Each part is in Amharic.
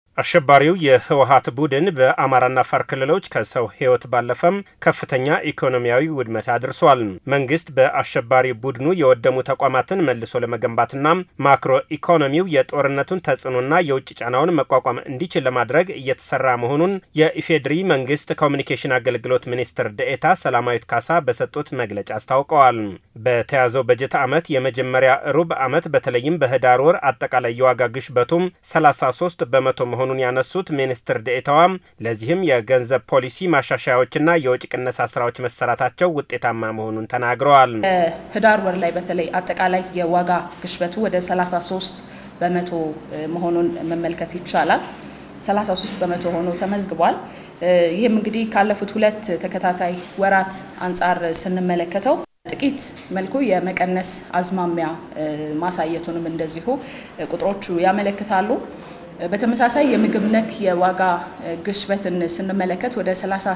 አሸባሪው የህወሀት ቡድን በአማራና አፋር ክልሎች ከሰው ህይወት ባለፈም ከፍተኛ ኢኮኖሚያዊ ውድመት አድርሷል። መንግስት በአሸባሪ ቡድኑ የወደሙ ተቋማትን መልሶ ለመገንባትና ማክሮ ኢኮኖሚው የጦርነቱን ተጽዕኖና የውጭ ጫናውን መቋቋም እንዲችል ለማድረግ እየተሰራ መሆኑን የኢፌዴሪ መንግስት ኮሚኒኬሽን አገልግሎት ሚኒስትር ደኤታ ሰላማዊት ካሳ በሰጡት መግለጫ አስታውቀዋል። በተያዘው በጀት ዓመት የመጀመሪያ ሩብ ዓመት በተለይም በህዳር ወር አጠቃላይ የዋጋ ግሽበቱም 33 በመቶ መሆኑን ያነሱት ሚኒስትር ዴኤታዋም ለዚህም የገንዘብ ፖሊሲ ማሻሻያዎችና የወጪ ቅነሳ ስራዎች መሰራታቸው ውጤታማ መሆኑን ተናግረዋል። ህዳር ወር ላይ በተለይ አጠቃላይ የዋጋ ግሽበቱ ወደ 33 በመቶ መሆኑን መመልከት ይቻላል። 33 በመቶ ሆኖ ተመዝግቧል። ይህም እንግዲህ ካለፉት ሁለት ተከታታይ ወራት አንጻር ስንመለከተው ጥቂት መልኩ የመቀነስ አዝማሚያ ማሳየቱንም እንደዚሁ ቁጥሮቹ ያመለክታሉ። በተመሳሳይ የምግብ ነክ የዋጋ ግሽበትን ስንመለከት ወደ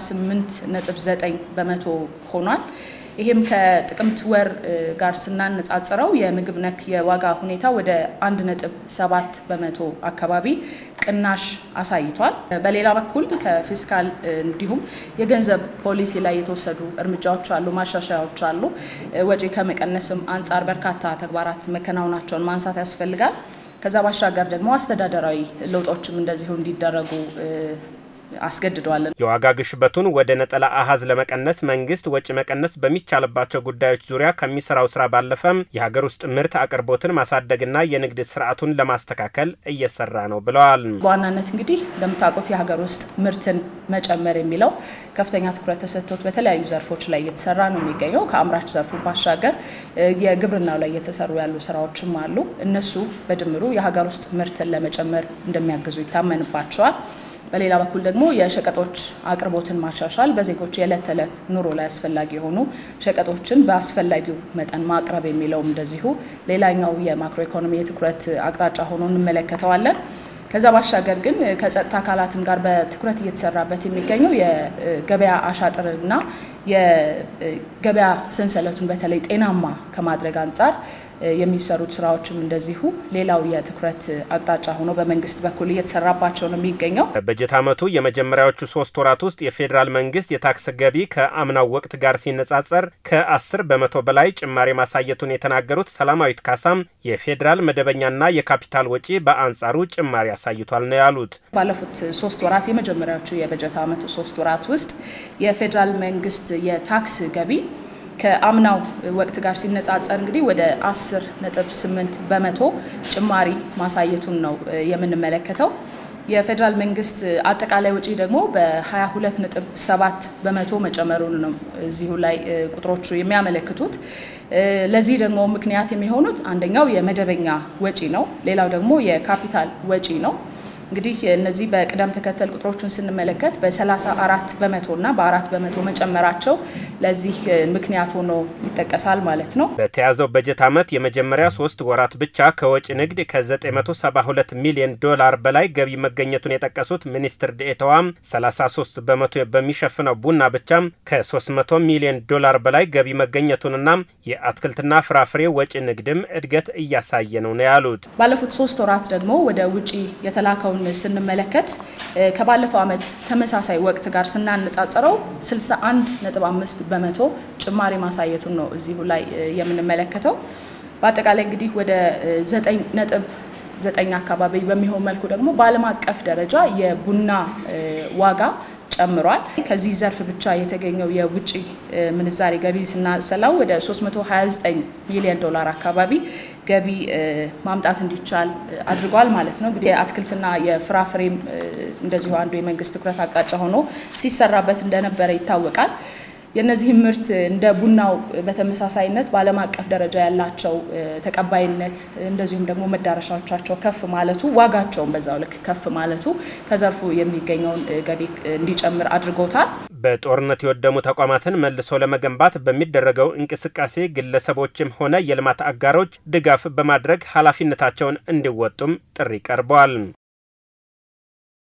38.9 በመቶ ሆኗል። ይህም ከጥቅምት ወር ጋር ስናነጻጽረው የምግብ ነክ የዋጋ ሁኔታ ወደ 1.7 በመቶ አካባቢ ቅናሽ አሳይቷል። በሌላ በኩል ከፊስካል እንዲሁም የገንዘብ ፖሊሲ ላይ የተወሰዱ እርምጃዎች አሉ፣ ማሻሻያዎች አሉ። ወጪ ከመቀነስም አንጻር በርካታ ተግባራት መከናወናቸውን ማንሳት ያስፈልጋል። ከዛ ባሻገር ደግሞ አስተዳደራዊ ለውጦችም እንደዚሁ እንዲደረጉ አስገድደዋል። የዋጋ ግሽበቱን ወደ ነጠላ አሃዝ ለመቀነስ መንግስት ወጪ መቀነስ በሚቻልባቸው ጉዳዮች ዙሪያ ከሚሰራው ስራ ባለፈም የሀገር ውስጥ ምርት አቅርቦትን ማሳደግና የንግድ ስርዓቱን ለማስተካከል እየሰራ ነው ብለዋል። በዋናነት እንግዲህ እንደምታውቁት የሀገር ውስጥ ምርትን መጨመር የሚለው ከፍተኛ ትኩረት ተሰጥቶት በተለያዩ ዘርፎች ላይ እየተሰራ ነው የሚገኘው። ከአምራች ዘርፉ ባሻገር የግብርናው ላይ እየተሰሩ ያሉ ስራዎችም አሉ። እነሱ በድምሩ የሀገር ውስጥ ምርትን ለመጨመር እንደሚያግዙ ይታመንባቸዋል። በሌላ በኩል ደግሞ የሸቀጦች አቅርቦትን ማሻሻል በዜጎች የዕለት ተዕለት ኑሮ ላይ አስፈላጊ የሆኑ ሸቀጦችን በአስፈላጊው መጠን ማቅረብ የሚለውም እንደዚሁ ሌላኛው የማክሮ ኢኮኖሚ የትኩረት አቅጣጫ ሆኖ እንመለከተዋለን። ከዛ ባሻገር ግን ከጸጥታ አካላትም ጋር በትኩረት እየተሰራበት የሚገኘው የገበያ አሻጥርና የገበያ ሰንሰለቱን በተለይ ጤናማ ከማድረግ አንጻር የሚሰሩት ስራዎችም እንደዚሁ ሌላው የትኩረት አቅጣጫ ሆኖ በመንግስት በኩል እየተሰራባቸው ነው የሚገኘው። በበጀት ዓመቱ የመጀመሪያዎቹ ሶስት ወራት ውስጥ የፌዴራል መንግስት የታክስ ገቢ ከአምናው ወቅት ጋር ሲነጻጸር ከአስር በመቶ በላይ ጭማሪ ማሳየቱን የተናገሩት ሰላማዊት ካሳም የፌዴራል መደበኛና የካፒታል ወጪ በአንጻሩ ጭማሪ አሳይቷል ነው ያሉት። ባለፉት ሶስት ወራት የመጀመሪያዎቹ የበጀት ዓመቱ ሶስት ወራት ውስጥ የፌዴራል መንግስት የታክስ ገቢ ከአምናው ወቅት ጋር ሲነጻጸር እንግዲህ ወደ 10 ነጥብ 8 በመቶ ጭማሪ ማሳየቱን ነው የምንመለከተው። የፌዴራል መንግስት አጠቃላይ ወጪ ደግሞ በ22 ነጥብ 7 በመቶ መጨመሩን ነው እዚሁ ላይ ቁጥሮቹ የሚያመለክቱት። ለዚህ ደግሞ ምክንያት የሚሆኑት አንደኛው የመደበኛ ወጪ ነው፣ ሌላው ደግሞ የካፒታል ወጪ ነው። እንግዲህ እነዚህ በቅደም ተከተል ቁጥሮቹን ስንመለከት በ34 በመቶ እና በአራት በመቶ መጨመራቸው ለዚህ ምክንያት ሆኖ ይጠቀሳል ማለት ነው። በተያዘው በጀት ዓመት የመጀመሪያ ሶስት ወራት ብቻ ከወጪ ንግድ ከ972 ሚሊዮን ዶላር በላይ ገቢ መገኘቱን የጠቀሱት ሚኒስትር ዴኤታዋም 33 በመቶ በሚሸፍነው ቡና ብቻም ከ300 ሚሊዮን ዶላር በላይ ገቢ መገኘቱንና የአትክልትና ፍራፍሬ ወጪ ንግድም እድገት እያሳየ ነው ነው ያሉት። ባለፉት ሶስት ወራት ደግሞ ወደ ውጪ የተላከውን ስንመለከት ከባለፈው ዓመት ተመሳሳይ ወቅት ጋር ስናነጻጽረው 61.5 በመቶ ጭማሪ ማሳየቱን ነው እዚሁ ላይ የምንመለከተው። በአጠቃላይ እንግዲህ ወደ 9 ነጥብ ዘጠኝ አካባቢ በሚሆን መልኩ ደግሞ በዓለም አቀፍ ደረጃ የቡና ዋጋ ጨምሯል። ከዚህ ዘርፍ ብቻ የተገኘው የውጭ ምንዛሬ ገቢ ስናሰላው ወደ 329 ሚሊዮን ዶላር አካባቢ ገቢ ማምጣት እንዲቻል አድርጓል ማለት ነው። እንግዲህ የአትክልትና የፍራፍሬም እንደዚሁ አንዱ የመንግስት ትኩረት አቅጣጫ ሆኖ ሲሰራበት እንደነበረ ይታወቃል። የእነዚህም ምርት እንደ ቡናው በተመሳሳይነት በዓለም አቀፍ ደረጃ ያላቸው ተቀባይነት እንደዚሁም ደግሞ መዳረሻዎቻቸው ከፍ ማለቱ ዋጋቸውን በዛው ልክ ከፍ ማለቱ ከዘርፉ የሚገኘውን ገቢ እንዲጨምር አድርጎታል። በጦርነት የወደሙ ተቋማትን መልሶ ለመገንባት በሚደረገው እንቅስቃሴ ግለሰቦችም ሆነ የልማት አጋሮች ድጋፍ በማድረግ ኃላፊነታቸውን እንዲወጡም ጥሪ ቀርበዋል።